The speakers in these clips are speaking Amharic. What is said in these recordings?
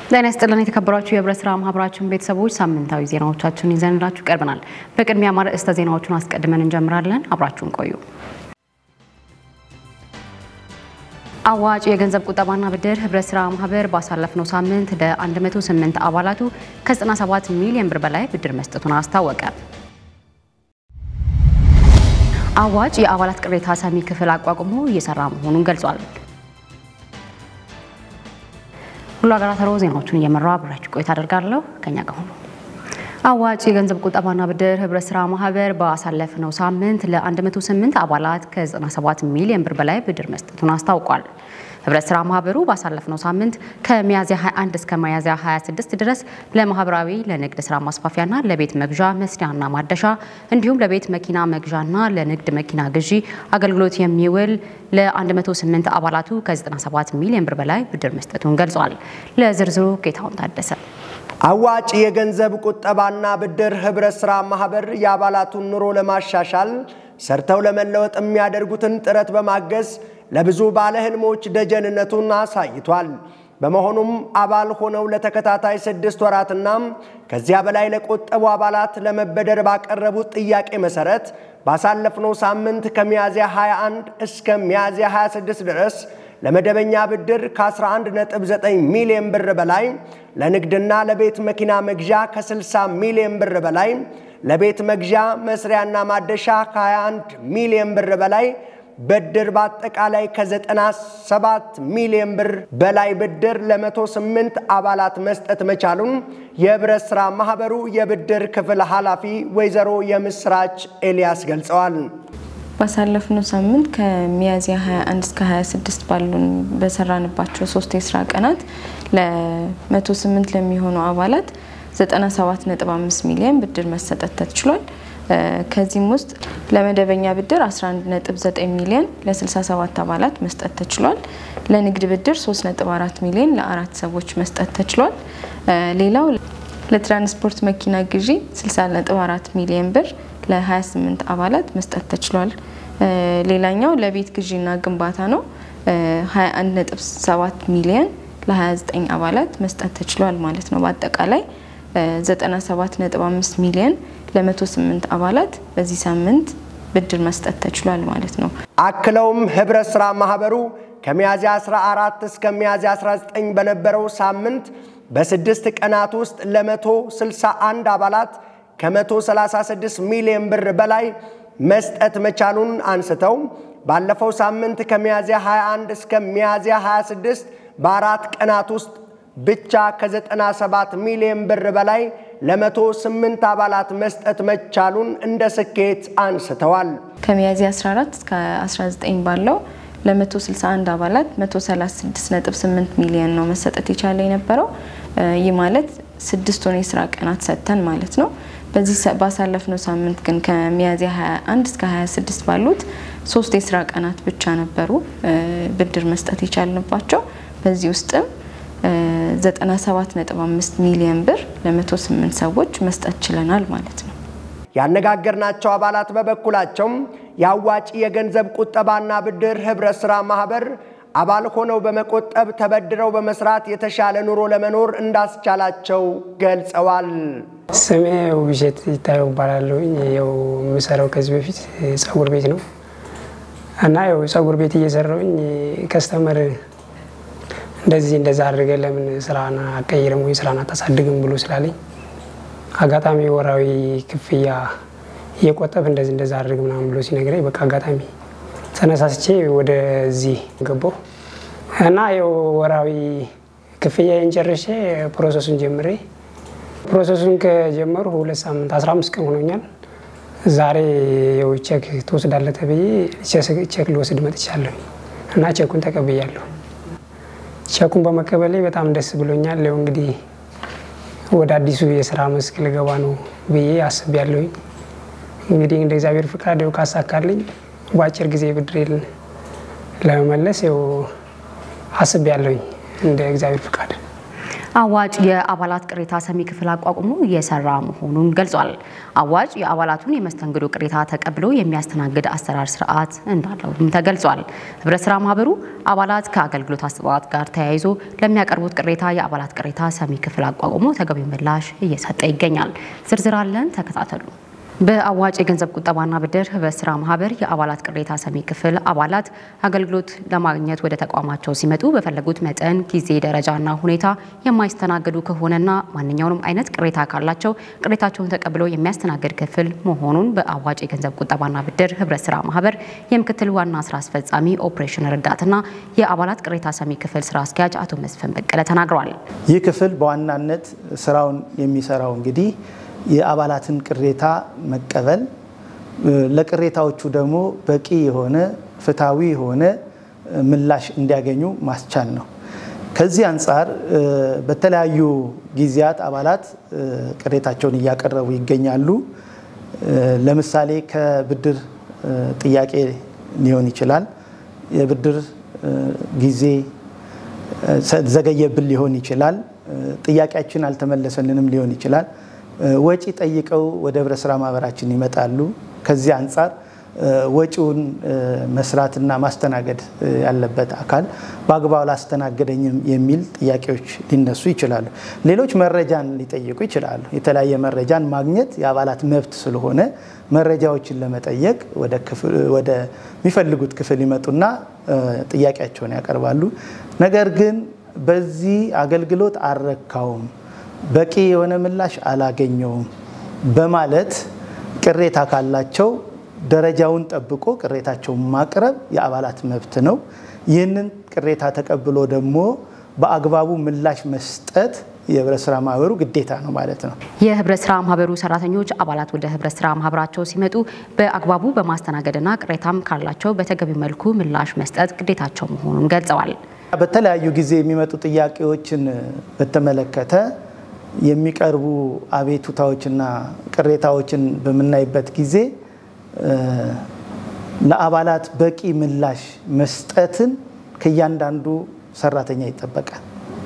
ጤና ይስጥልን የተከበራችሁ የህብረት ስራ ማህበራችን ቤተሰቦች ሳምንታዊ ዜናዎቻችን ይዘንላችሁ ቀርበናል። በቅድሚያ ማርዕስተ ዜናዎቹን አስቀድመን እንጀምራለን። አብራችሁን ቆዩ። አዋጭ የገንዘብ ቁጠባና ብድር ህብረት ስራ ማህበር ባሳለፍነው ሳምንት ለ108 አባላቱ ከ97 ሚሊዮን ብር በላይ ብድር መስጠቱን አስታወቀ። አዋጭ የአባላት ቅሬታ ሰሚ ክፍል አቋቁሞ እየሰራ መሆኑን ገልጿል። ሁሉ አገራተሮ ዜናዎቹን እየመራው አብራችሁ ቆይታ አደርጋለሁ። ከኛ ጋር ሁኑ። አዋጭ የገንዘብ ቁጠባና ብድር ህብረት ስራ ማህበር ባሳለፍነው ሳምንት ለ108 አባላት ከ97 ሚሊዮን ብር በላይ ብድር መስጠቱን አስታውቋል። ህብረት ስራ ማህበሩ ባሳለፍነው ሳምንት ከሚያዝያ 21 እስከ ሚያዝያ 26 ድረስ ለማህበራዊ ለንግድ ስራ ማስፋፊያና ለቤት መግዣ መስሪያና ማደሻ እንዲሁም ለቤት መኪና መግዣና ለንግድ መኪና ግዢ አገልግሎት የሚውል ለ108 አባላቱ ከ97 ሚሊዮን ብር በላይ ብድር መስጠቱን ገልጿል። ለዝርዝሩ ጌታውን ታደሰ አዋጭ የገንዘብ ቁጠባና ብድር ህብረት ስራ ማህበር የአባላቱን ኑሮ ለማሻሻል ሰርተው ለመለወጥ የሚያደርጉትን ጥረት በማገዝ ለብዙ ባለ ህልሞች ደጀንነቱን አሳይቷል። በመሆኑም አባል ሆነው ለተከታታይ ስድስት ወራትና ከዚያ በላይ ለቆጠቡ አባላት ለመበደር ባቀረቡት ጥያቄ መሰረት ባሳለፍነው ሳምንት ከሚያዝያ 21 እስከ ሚያዝያ 26 ድረስ ለመደበኛ ብድር ከ11.9 ሚሊዮን ብር በላይ ለንግድና ለቤት መኪና መግዣ ከ60 ሚሊዮን ብር በላይ ለቤት መግዣ መስሪያና ማደሻ ከ21 ሚሊዮን ብር በላይ ብድር በአጠቃላይ ከ97 ሚሊዮን ብር በላይ ብድር ለ108 አባላት መስጠት መቻሉን የህብረት ሥራ ማኅበሩ የብድር ክፍል ኃላፊ ወይዘሮ የምስራች ኤልያስ ገልጸዋል። ባሳለፍነው ሳምንት ከሚያዝያ 21 እስከ 26 ባሉን በሰራንባቸው ሶስት የስራ ቀናት ለ108 ለሚሆኑ አባላት 97.5 ሚሊዮን ብድር መሰጠት ተችሏል። ከዚህም ውስጥ ለመደበኛ ብድር 11.9 ሚሊዮን ለ67 አባላት መስጠት ተችሏል። ለንግድ ብድር 3.4 ሚሊዮን ለአራት ሰዎች መስጠት ተችሏል። ሌላው ለትራንስፖርት መኪና ግዢ 60.4 ሚሊዮን ብር ለ28 አባላት መስጠት ተችሏል። ሌላኛው ለቤት ግዢና ግንባታ ነው። 21.7 ሚሊዮን ለ29 አባላት መስጠት ተችሏል ማለት ነው። በአጠቃላይ 97.5 ሚሊዮን ለ108 አባላት በዚህ ሳምንት ብድር መስጠት ተችሏል ማለት ነው። አክለውም ህብረት ሥራ ማኅበሩ ከሚያዝያ 14 እስከ ሚያዝያ 19 በነበረው ሳምንት በስድስት ቀናት ውስጥ ለ161 አባላት ከ136 ሚሊዮን ብር በላይ መስጠት መቻሉን አንስተው ባለፈው ሳምንት ከሚያዝያ 21 እስከ ሚያዝያ 26 በአራት ቀናት ውስጥ ብቻ ከ97 ሚሊዮን ብር በላይ ለ108 አባላት መስጠት መቻሉን እንደ ስኬት አንስተዋል። ከሚያዝያ 14 እስከ 19 ባለው ለ161 አባላት 136.8 ሚሊዮን ነው መሰጠት የቻለ የነበረው። ይህ ማለት ስድስቱን የስራ ቀናት ሰጥተን ማለት ነው። በዚህ ባሳለፍነው ሳምንት ግን ከሚያዝያ 21 እስከ 26 ባሉት ሶስት የስራ ቀናት ብቻ ነበሩ ብድር መስጠት የቻልንባቸው። በዚህ ውስጥም 97.5 ሚሊዮን ብር ለ108 ሰዎች መስጠት ችለናል ማለት ነው። ያነጋገርናቸው አባላት በበኩላቸው የአዋጭ የገንዘብ ቁጠባና ብድር ህብረት ሥራ ማኅበር አባል ሆነው በመቆጠብ ተበድረው በመስራት የተሻለ ኑሮ ለመኖር እንዳስቻላቸው ገልጸዋል። ስሜ ውብሸት ይታየው እባላለሁ። ያው የምሰራው ከዚህ በፊት ጸጉር ቤት ነው እና ያው ጸጉር ቤት እየሰራውኝ ከስተመር እንደዚህ እንደዛ አድርገን ለምን ስራን አቀይርም ወይ ስራን አታሳድግም ብሎ ስላለኝ አጋጣሚ ወራዊ ክፍያ እየቆጠብ እንደዚህ እንደዛ አድርግ ምናምን ብሎ ሲነግረኝ በቃ አጋጣሚ ተነሳስቼ ወደዚህ ገባሁ እና ያው ወራዊ ክፍያዬን ጨርሼ ፕሮሰሱን ጀምሬ ፕሮሰሱን ከጀመሩ ሁለት ሳምንት 15 ቀን ሆኖኛል። ዛሬ ያው ቼክ ትወስዳለህ ተብዬ ቼክ ልወስድ መጥቻለሁ እና ቼኩን ተቀብያለሁ። ቼኩን በመቀበሌ በጣም ደስ ብሎኛል። ያው እንግዲህ ወደ አዲሱ የስራ መስክ ልገባ ነው ብዬ አስቤያለሁኝ። እንግዲህ እንደ እግዚአብሔር ፍቃድ ያው ካሳካልኝ በአጭር ጊዜ ብድሬን ለመመለስ ያው አስቤያለሁኝ እንደ እግዚአብሔር ፍቃድ። አዋጭ የአባላት ቅሬታ ሰሚ ክፍል አቋቁሞ እየሰራ መሆኑን ገልጿል። አዋጭ የአባላቱን የመስተንግዶ ቅሬታ ተቀብሎ የሚያስተናግድ አሰራር ስርዓት እንዳለውም ተገልጿል። ህብረት ስራ ማህበሩ አባላት ከአገልግሎት አሰጣጥ ጋር ተያይዞ ለሚያቀርቡት ቅሬታ የአባላት ቅሬታ ሰሚ ክፍል አቋቁሞ ተገቢ ምላሽ እየሰጠ ይገኛል። ዝርዝር አለን፣ ተከታተሉ። በአዋጭ የገንዘብ ቁጠባና ብድር ህብረት ስራ ማህበር የአባላት ቅሬታ ሰሚ ክፍል አባላት አገልግሎት ለማግኘት ወደ ተቋማቸው ሲመጡ በፈለጉት መጠን፣ ጊዜ፣ ደረጃና ሁኔታ የማይስተናገዱ ከሆነና ማንኛውንም አይነት ቅሬታ ካላቸው ቅሬታቸውን ተቀብሎ የሚያስተናግድ ክፍል መሆኑን በአዋጭ የገንዘብ ቁጠባና ብድር ህብረት ስራ ማህበር የምክትል ዋና ስራ አስፈጻሚ ኦፕሬሽን ረዳትና የአባላት ቅሬታ ሰሚ ክፍል ስራ አስኪያጅ አቶ መስፍን በቀለ ተናግረዋል። ይህ ክፍል በዋናነት ስራውን የሚሰራው እንግዲህ የአባላትን ቅሬታ መቀበል ለቅሬታዎቹ ደግሞ በቂ የሆነ ፍትሐዊ የሆነ ምላሽ እንዲያገኙ ማስቻል ነው። ከዚህ አንጻር በተለያዩ ጊዜያት አባላት ቅሬታቸውን እያቀረቡ ይገኛሉ። ለምሳሌ ከብድር ጥያቄ ሊሆን ይችላል። የብድር ጊዜ ዘገየብን ሊሆን ይችላል። ጥያቄያችን አልተመለሰልንም ሊሆን ይችላል። ወጪ ጠይቀው ወደ ህብረት ስራ ማህበራችን ይመጣሉ። ከዚህ አንጻር ወጪውን መስራትና ማስተናገድ ያለበት አካል በአግባቡ አላስተናገደኝም የሚል ጥያቄዎች ሊነሱ ይችላሉ። ሌሎች መረጃን ሊጠይቁ ይችላሉ። የተለያየ መረጃን ማግኘት የአባላት መብት ስለሆነ መረጃዎችን ለመጠየቅ ወደሚፈልጉት ክፍል ይመጡና ጥያቄያቸውን ያቀርባሉ። ነገር ግን በዚህ አገልግሎት አልረካውም በቂ የሆነ ምላሽ አላገኘውም በማለት ቅሬታ ካላቸው ደረጃውን ጠብቆ ቅሬታቸውን ማቅረብ የአባላት መብት ነው። ይህንን ቅሬታ ተቀብሎ ደግሞ በአግባቡ ምላሽ መስጠት የህብረት ስራ ማህበሩ ግዴታ ነው ማለት ነው። የህብረት ስራ ማህበሩ ሰራተኞች አባላት ወደ ህብረት ስራ ማህበራቸው ሲመጡ በአግባቡ በማስተናገድና ቅሬታም ካላቸው በተገቢ መልኩ ምላሽ መስጠት ግዴታቸው መሆኑን ገልጸዋል። በተለያዩ ጊዜ የሚመጡ ጥያቄዎችን በተመለከተ የሚቀርቡ አቤቱታዎችና ቅሬታዎችን በምናይበት ጊዜ ለአባላት በቂ ምላሽ መስጠትን ከእያንዳንዱ ሰራተኛ ይጠበቃል።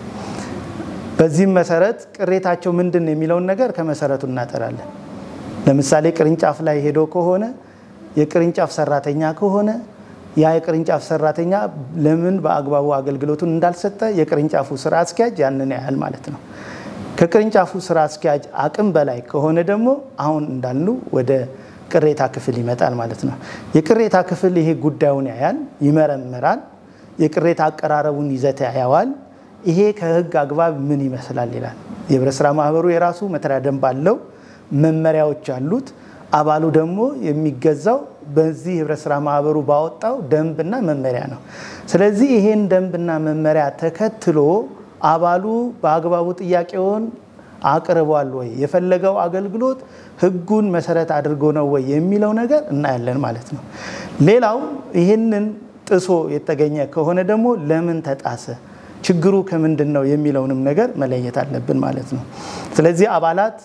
በዚህም መሰረት ቅሬታቸው ምንድን ነው የሚለውን ነገር ከመሰረቱ እናጠራለን። ለምሳሌ ቅርንጫፍ ላይ ሄዶ ከሆነ የቅርንጫፍ ሰራተኛ ከሆነ ያ የቅርንጫፍ ሰራተኛ ለምን በአግባቡ አገልግሎቱን እንዳልሰጠ የቅርንጫፉ ስራ አስኪያጅ ያንን ያህል ማለት ነው። ከቅርንጫፉ ስራ አስኪያጅ አቅም በላይ ከሆነ ደግሞ አሁን እንዳልኑ ወደ ቅሬታ ክፍል ይመጣል ማለት ነው። የቅሬታ ክፍል ይሄ ጉዳዩን ያያል፣ ይመረምራል፣ የቅሬታ አቀራረቡን ይዘት ያየዋል። ይሄ ከህግ አግባብ ምን ይመስላል ይላል። የህብረት ስራ ማህበሩ የራሱ መተዳደሪያ ደንብ አለው፣ መመሪያዎች አሉት። አባሉ ደግሞ የሚገዛው በዚህ ህብረት ስራ ማህበሩ ባወጣው ደንብና መመሪያ ነው። ስለዚህ ይሄን ደንብና መመሪያ ተከትሎ አባሉ በአግባቡ ጥያቄውን አቅርቧል ወይ፣ የፈለገው አገልግሎት ህጉን መሰረት አድርጎ ነው ወይ የሚለው ነገር እናያለን ማለት ነው። ሌላው ይህንን ጥሶ የተገኘ ከሆነ ደግሞ ለምን ተጣሰ፣ ችግሩ ከምንድን ነው የሚለውንም ነገር መለየት አለብን ማለት ነው። ስለዚህ አባላት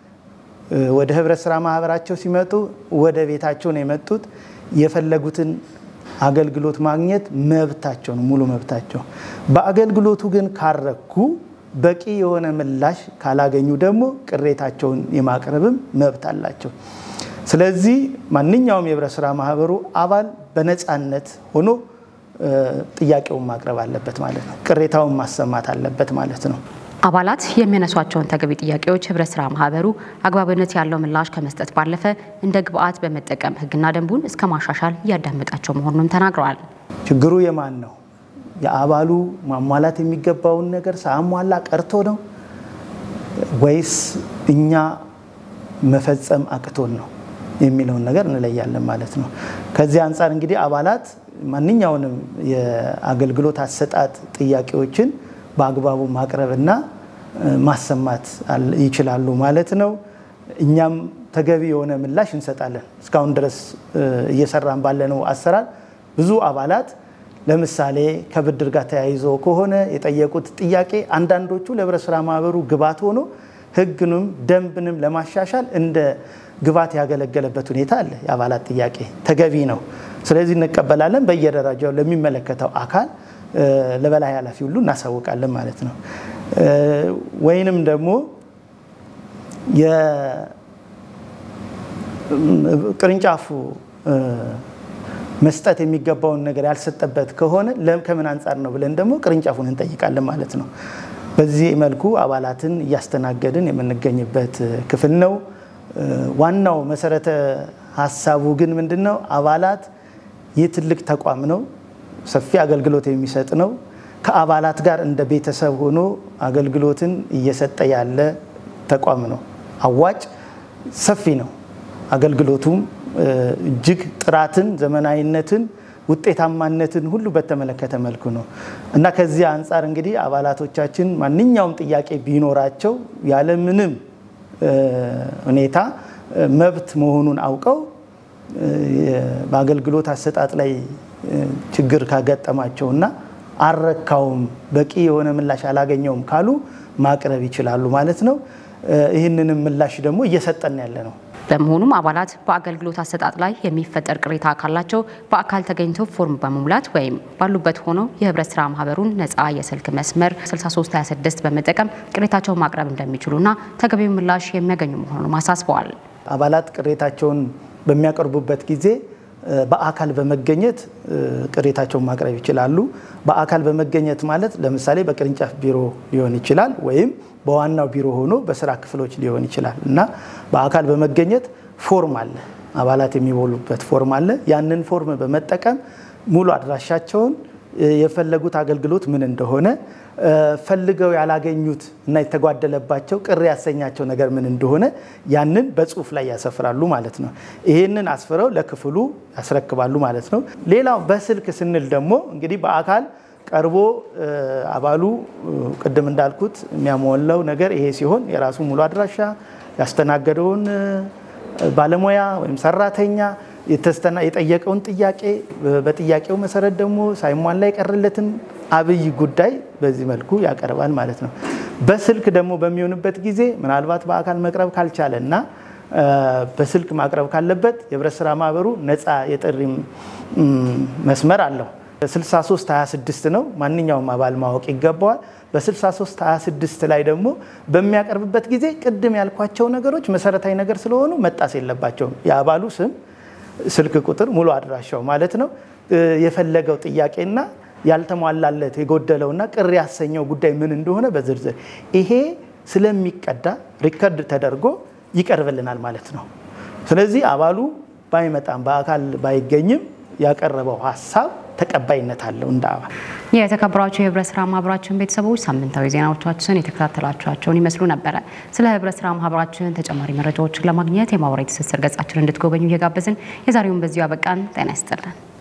ወደ ህብረት ስራ ማህበራቸው ሲመጡ ወደ ቤታቸው ነው የመጡት። የፈለጉትን አገልግሎት ማግኘት መብታቸው ነው፣ ሙሉ መብታቸው። በአገልግሎቱ ግን ካረኩ በቂ የሆነ ምላሽ ካላገኙ ደግሞ ቅሬታቸውን የማቅረብም መብት አላቸው። ስለዚህ ማንኛውም የህብረት ስራ ማህበሩ አባል በነፃነት ሆኖ ጥያቄውን ማቅረብ አለበት ማለት ነው። ቅሬታውን ማሰማት አለበት ማለት ነው። አባላት የሚያነሷቸውን ተገቢ ጥያቄዎች ህብረት ስራ ማህበሩ አግባብነት ያለው ምላሽ ከመስጠት ባለፈ እንደ ግብአት በመጠቀም ህግና ደንቡን እስከ ማሻሻል እያዳመጣቸው መሆኑንም ተናግረዋል። ችግሩ የማን ነው? የአባሉ ማሟላት የሚገባውን ነገር ሳያሟላ ቀርቶ ነው ወይስ እኛ መፈጸም አቅቶን ነው የሚለውን ነገር እንለያለን ማለት ነው። ከዚህ አንጻር እንግዲህ አባላት ማንኛውንም የአገልግሎት አሰጣጥ ጥያቄዎችን በአግባቡ ማቅረብና ማሰማት ይችላሉ ማለት ነው። እኛም ተገቢ የሆነ ምላሽ እንሰጣለን። እስካሁን ድረስ እየሰራን ባለነው አሰራር ብዙ አባላት ለምሳሌ ከብድር ጋር ተያይዞ ከሆነ የጠየቁት ጥያቄ አንዳንዶቹ ለህብረት ስራ ማህበሩ ግብዓት ሆኖ ህግንም ደንብንም ለማሻሻል እንደ ግብዓት ያገለገለበት ሁኔታ አለ። የአባላት ጥያቄ ተገቢ ነው። ስለዚህ እንቀበላለን። በየደረጃው ለሚመለከተው አካል ለበላይ ኃላፊ ሁሉ እናሳውቃለን ማለት ነው። ወይንም ደግሞ የቅርንጫፉ መስጠት የሚገባውን ነገር ያልሰጠበት ከሆነ ከምን አንጻር ነው ብለን ደግሞ ቅርንጫፉን እንጠይቃለን ማለት ነው። በዚህ መልኩ አባላትን እያስተናገድን የምንገኝበት ክፍል ነው። ዋናው መሰረተ ሀሳቡ ግን ምንድን ነው? አባላት ይህ ትልቅ ተቋም ነው። ሰፊ አገልግሎት የሚሰጥ ነው። ከአባላት ጋር እንደ ቤተሰብ ሆኖ አገልግሎትን እየሰጠ ያለ ተቋም ነው። አዋጭ ሰፊ ነው። አገልግሎቱም እጅግ ጥራትን፣ ዘመናዊነትን፣ ውጤታማነትን ሁሉ በተመለከተ መልኩ ነው እና ከዚህ አንጻር እንግዲህ አባላቶቻችን ማንኛውም ጥያቄ ቢኖራቸው ያለምንም ሁኔታ መብት መሆኑን አውቀው በአገልግሎት አሰጣጥ ላይ ችግር ካገጠማቸውና አልረካውም፣ በቂ የሆነ ምላሽ አላገኘውም ካሉ ማቅረብ ይችላሉ ማለት ነው። ይህንንም ምላሽ ደግሞ እየሰጠን ያለ ነው። በመሆኑም አባላት በአገልግሎት አሰጣጥ ላይ የሚፈጠር ቅሬታ ካላቸው በአካል ተገኝተው ፎርም በመሙላት ወይም ባሉበት ሆነው የህብረት ስራ ማህበሩን ነፃ የስልክ መስመር 6326 በመጠቀም ቅሬታቸውን ማቅረብ እንደሚችሉና ተገቢው ምላሽ የሚያገኙ መሆኑን አሳስበዋል። አባላት ቅሬታቸውን በሚያቀርቡበት ጊዜ በአካል በመገኘት ቅሬታቸውን ማቅረብ ይችላሉ። በአካል በመገኘት ማለት ለምሳሌ በቅርንጫፍ ቢሮ ሊሆን ይችላል ወይም በዋናው ቢሮ ሆኖ በስራ ክፍሎች ሊሆን ይችላል እና በአካል በመገኘት ፎርም አለ፣ አባላት የሚሞሉበት ፎርም አለ። ያንን ፎርም በመጠቀም ሙሉ አድራሻቸውን የፈለጉት አገልግሎት ምን እንደሆነ ፈልገው ያላገኙት እና የተጓደለባቸው ቅር ያሰኛቸው ነገር ምን እንደሆነ ያንን በጽሁፍ ላይ ያሰፍራሉ ማለት ነው። ይህንን አስፍረው ለክፍሉ ያስረክባሉ ማለት ነው። ሌላው በስልክ ስንል ደግሞ እንግዲህ በአካል ቀርቦ አባሉ ቅድም እንዳልኩት የሚያሟላው ነገር ይሄ ሲሆን የራሱ ሙሉ አድራሻ ያስተናገደውን ባለሙያ ወይም ሰራተኛ የተስተና የጠየቀውን ጥያቄ በጥያቄው መሰረት ደግሞ ሳይሟላ የቀረለትን አብይ ጉዳይ በዚህ መልኩ ያቀርባል ማለት ነው። በስልክ ደግሞ በሚሆንበት ጊዜ ምናልባት በአካል መቅረብ ካልቻለ እና በስልክ ማቅረብ ካለበት የህብረት ስራ ማህበሩ ነፃ የጥሪ መስመር አለው። 6326 ነው። ማንኛውም አባል ማወቅ ይገባዋል። በ6326 ላይ ደግሞ በሚያቀርብበት ጊዜ ቅድም ያልኳቸው ነገሮች መሰረታዊ ነገር ስለሆኑ መጣስ የለባቸውም። የአባሉ ስም፣ ስልክ ቁጥር፣ ሙሉ አድራሻው ማለት ነው። የፈለገው ጥያቄና ያልተሟላለት የጎደለውና ቅር ያሰኘው ጉዳይ ምን እንደሆነ በዝርዝር ይሄ ስለሚቀዳ ሪከርድ ተደርጎ ይቀርብልናል ማለት ነው። ስለዚህ አባሉ ባይመጣም በአካል ባይገኝም ያቀረበው ሀሳብ ተቀባይነት አለው እንደ አባል። የተከበራችሁ የህብረት ስራ ማህበራችን ቤተሰቦች ሳምንታዊ ዜናዎቻችን የተከታተላችኋቸውን ይመስሉ ነበረ። ስለ ህብረት ስራ ማህበራችን ተጨማሪ መረጃዎችን ለማግኘት የማህበራዊ ትስስር ገጻችን እንድትጎበኙ እየጋበዝን የዛሬውን በዚሁ አበቃን። ጤና ይስጥልን።